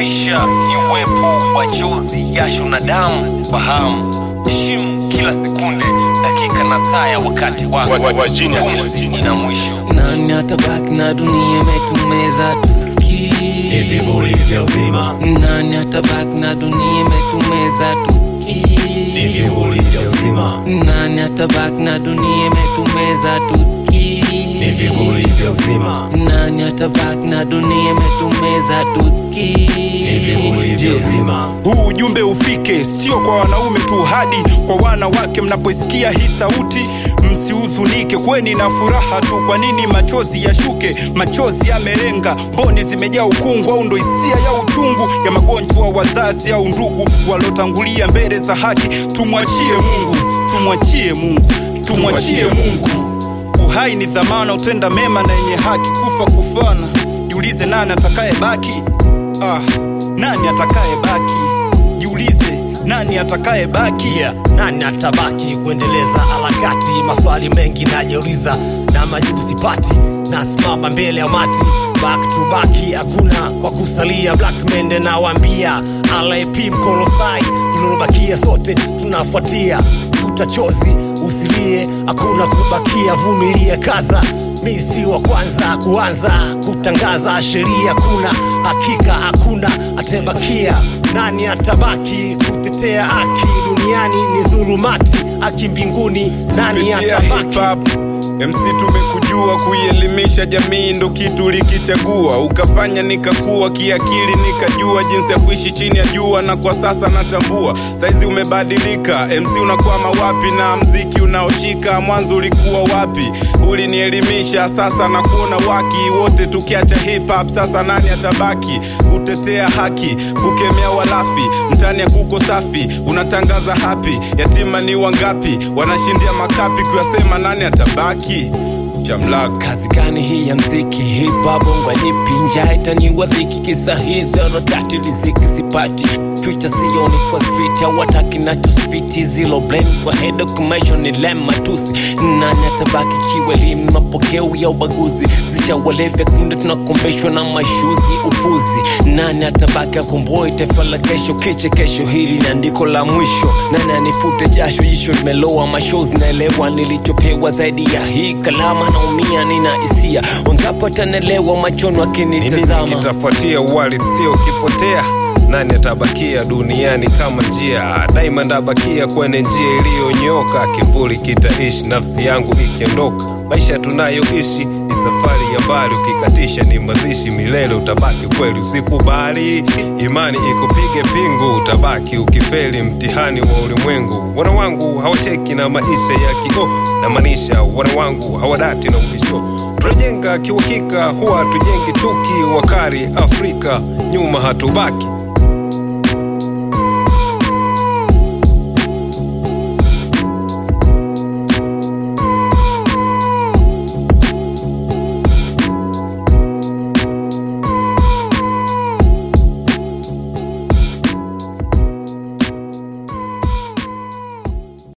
maisha ni uwepo wa chozi jasho na damu fahamu heshimu kila sekunde dakika na saa ya wakati wako Wa- wa- wa genius. Pumzi ina mwisho nani atabaki na dunia imetumeza tusikii hivi ulivyo vima nani atabaki na dunia imetumeza tusikii hivi ulivyo vima nani atabaki na dunia imetumeza tusikii hivi ulivyo vima nani atabaki na dunia imetumeza tusikii hivi ulivyo vima huu ujumbe ufike sio kwa wanaume tu hadi kwa wanawake mnapoisikia hii sauti msihuzunike kweni na furaha tu kwa nini machozi yashuke machozi yamelenga mboni zimejaa ukungu au ndo hisia ya uchungu ya magonjwa wazazi au ndugu waliotangulia mbele za haki tumwachie mungu tumwachie mungu tumwachie mungu uhai ni dhamana utenda mema na yenye haki kufa kufana jiulize nani atakaye baki ah, nani atakaye baki jiulize nani atakaye baki yeah. nani atabaki kuendeleza harakati maswali mengi najiuliza na majibu sipati nasimama mbele ya mati back to back hakuna wakusalia black mende nawambia lap mkolosai tunalobakia sote tunafuatia futa chozi usilie hakuna kubakia vumilie kaza mi si wa kwanza kuanza kutangaza sheria kuna hakika hakuna atebakia nani atabaki kutetea haki duniani ni dhulumati haki mbinguni nani kupitia atabaki hip hop MC tumekujua kuielimisha jamii ndo kitu likichagua ukafanya nikakuwa kiakili nikajua jinsi ya kuishi chini ya jua na kwa sasa natambua saizi umebadilika MC unakwama wapi na mziki unaoshika mwanzo ulikuwa wapi ulinielimisha sasa nakuona waki wote tukiacha hip hop sasa nani atabaki kutetea haki kukemea walafi mtani ya kuko safi unatangaza hapi yatima ni wangapi wanashindia makapi kuyasema nani atabaki chamlaka kazi gani hii ya mziki hipa bongo nipi njaa itaniwa dhiki kisa hizo rotati riziki sipati future sioni kwa street hawataki nachospiti zilo blame kwa head documentation ni lem matusi nani atabaki kiwelimu mapokeo ya ubaguzi zishawalevya kunde tunakombeshwa na mashuzi upuzi nani atabaki akomboi taifa la kesho kiche kesho hili ni andiko la mwisho nani anifute jasho jisho limeloa mashozi naelewa nilichopewa zaidi ya hii kalama naumia nina hisia onzapatanelewa machoni Ni wakinitazama nini kitafuatia uhalisia ukipotea nani atabakia duniani kama njia diamond abakia kwenye njia iliyonyoka kivuli kitaishi nafsi yangu ikiondoka maisha tunayoishi ni safari ya mbali ukikatisha ni mazishi milele utabaki kweli usikubali imani ikupige pingu utabaki ukifeli mtihani wa ulimwengu wana wangu hawacheki na maisha ya kio na maanisha wana wangu hawadati na ubisho tunajenga kiuhakika huwa tujengi tuki wakari afrika nyuma hatubaki